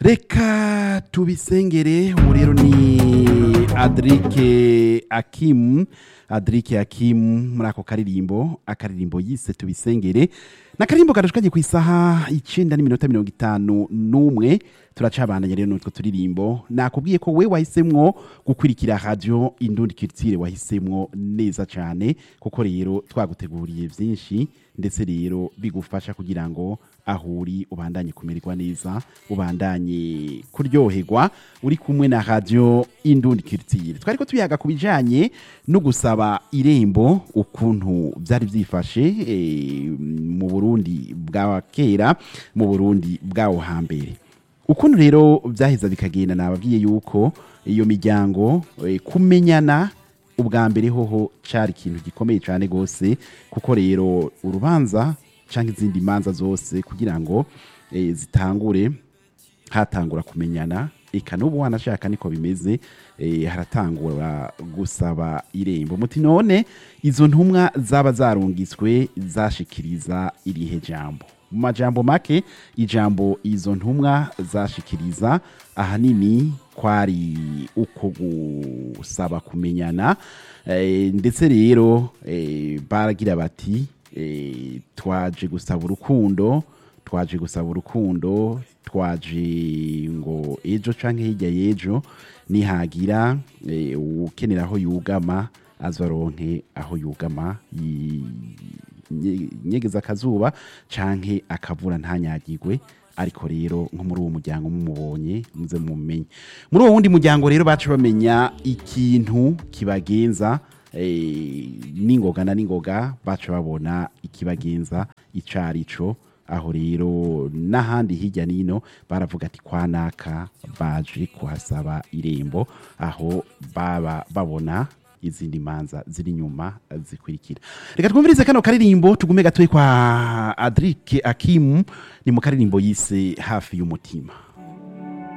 reka tubisengere ubu rero ni adirike akimu adirike akimu muri ako karirimbo akaririmbo yise tubisengere ni akaririmbo karushkanye ku isaha icyenda n'iminota mirongo itanu n'umwe turacabandanya rero n'utwo turirimbo nakubwiye ko we wahisemwo gukurikira radiyo indundi kiritire wahisemwo neza cyane kuko rero twaguteguriye byinshi ndetse rero bigufasha kugira ngo aho uri ubandanye kumererwa neza ubandanye kuryoherwa uri kumwe na radiyo indundi kiritire twari ko tuyaga ku bijyanye no gusaba irembo ukuntu byari byifashe eh, mu burundi bwa kera mu burundi bwawo hambere ukuntu rero byaheza bikagenda nababwiye yuko iyo miryango eh, kumenyana ubwa mbere hoho cyari ikintu gikomeye cyane rwose kuko rero urubanza cyangwa izindi manza zose kugira ngo eh, zitangure hatangura kumenyana eka n'ubu wanashaka niko bimeze eh, haratangura gusaba irembo muti none izo ntumwa zaba zarungitswe zashikiriza irihe jambo mu majambo make ijambo izo ntumwa zashikiriza ahanini kwari uko gusaba kumenyana eh, ndetse rero eh, baragira bati eh, twaje gusaba urukundo twaje gusaba urukundo twaje ngo ejo canke hirya y'ejo nihagira eh, ukenera aho yugama azoronke aho yugama yi- nye- nyegeza akazuba canke akavura ntanyagirwe ariko rero nko muri uwo muryango mumubonye muze mumenye muri uwo wundi muryango rero baca bamenya ikintu kibagenza eh, n'ingoga na n'ingoga baca babona ikibagenza ico arico aho rero n'ahandi hirya n'ino baravuga ati kwa naka baje kuhasaba irembo aho baba babona izindi manza ziri inyuma zikurikira reka twumvirize kano karirimbo tugume gatoyi kwa adrike akimu ni mu karirimbo yise hafi y'umutima